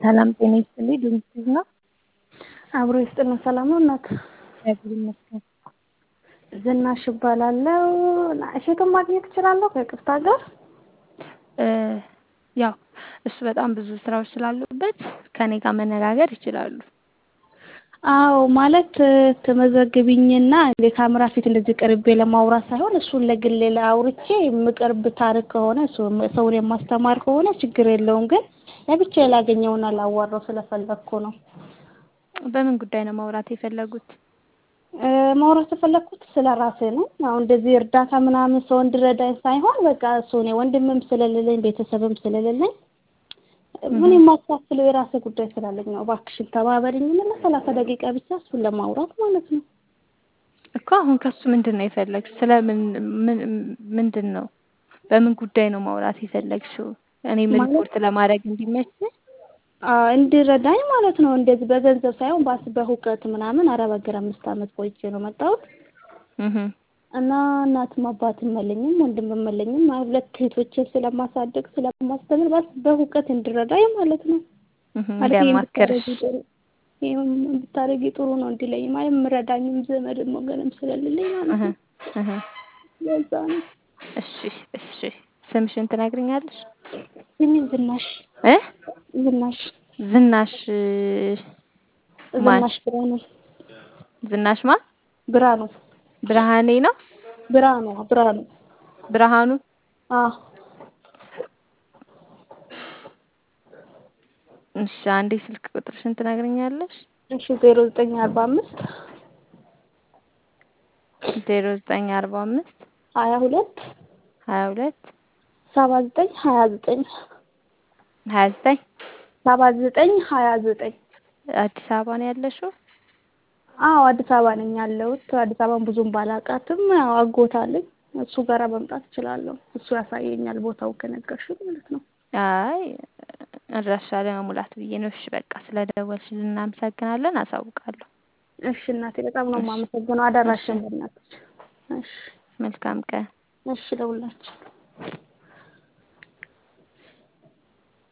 ሰላም ጤና ይስጥልኝ ድምፅሽ ነው? አብሮ ይስጥልን ሰላም ነው እናት? እግዚአብሔር ይመስገን። ዝናሽ እባላለሁ። እሸቱን ማግኘት እችላለሁ ከይቅርታ ጋር? ያው እሱ በጣም ብዙ ስራዎች ስላሉበት ከኔ ጋር መነጋገር ይችላሉ። አዎ ማለት ትመዘግቢኝና የካሜራ ፊት እንደዚህ ቀርቤ ለማውራት ሳይሆን እሱን ለግሌ አውርቼ የምቀርብ ታሪክ ከሆነ ሰውን የማስተማር ከሆነ ችግር የለውም። ግን ለብቻዬ ላገኘውና ላዋራው ስለፈለግኩ ነው። በምን ጉዳይ ነው ማውራት የፈለጉት? ማውራት የፈለግኩት ስለ ራሴ ነው። አሁን እንደዚህ እርዳታ ምናምን ሰው እንዲረዳኝ ሳይሆን በቃ እሱ እኔ ወንድምም ስለሌለኝ ቤተሰብም ስለሌለኝ ምን የማካፍለው የራሴ ጉዳይ ስላለኝ ነው። እባክሽን ተባበሪኝና ለሰላሳ ደቂቃ ብቻ እሱን ለማውራት ማለት ነው። እኮ አሁን ከሱ ምንድን ነው የፈለግሽው? ስለ ምን ምንድን ነው በምን ጉዳይ ነው ማውራት የፈለግሽው? እኔ ምን ሪፖርት ለማድረግ እንዲመች እንዲረዳኝ ማለት ነው። እንደዚህ በገንዘብ ሳይሆን ባስ በእውቀት ምናምን አረብ ሀገር አምስት ዓመት ቆይቼ ነው መጣሁት እና እናትም አባትም የለኝም ወንድምም የለኝም። ሁለት እህቶችን ስለማሳደግ ስለማስተምር ባስ በእውቀት እንዲረዳኝ ማለት ነው። እንዲያማክርሽ ብታረጊ ጥሩ ነው እንዲለኝ ማለት የምረዳኝም ዘመድም ወገንም ስለሌለኝ ማለት ነው። ለዛ ነው። እሺ እሺ ስምሽን ትነግሪኛለሽ? ስሜ ዝናሽ እ ዝናሽ ዝናሽ ማን? ዝናሽ ብርሃኑ ዝናሽ ማን? ብርሃኑ ብርሃኔ ነው? ብርሃኑ ብርሃኑ ብርሃኑ አዎ እሺ አንዴ ስልክ ቁጥርሽን ትነግሪኛለሽ? እሺ ዜሮ ዘጠኝ አርባ አምስት ዜሮ ዘጠኝ አርባ አምስት ሀያ ሁለት ሀያ ሁለት ሰባ ዘጠኝ ሀያ ዘጠኝ ሀያ ዘጠኝ ሰባ ዘጠኝ ሀያ ዘጠኝ አዲስ አበባ ነው ያለሽው? አዎ አዲስ አበባ ነኝ ያለሁት። አዲስ አበባን ብዙም ባላውቃትም ያው አጎት አለኝ። እሱ ጋራ መምጣት እችላለሁ። እሱ ያሳየኛል ቦታው ከነገርሽኝ ማለት ነው። አይ አድራሻ ለመሙላት ብዬ ነው። እሺ በቃ ስለደወልሽልን እናመሰግናለን። አሳውቃለሁ። እሺ እናቴ በጣም ነው የማመሰግነው። አደራሽን በእናትሽ። እሺ መልካም ቀን። እሺ ለሁላችን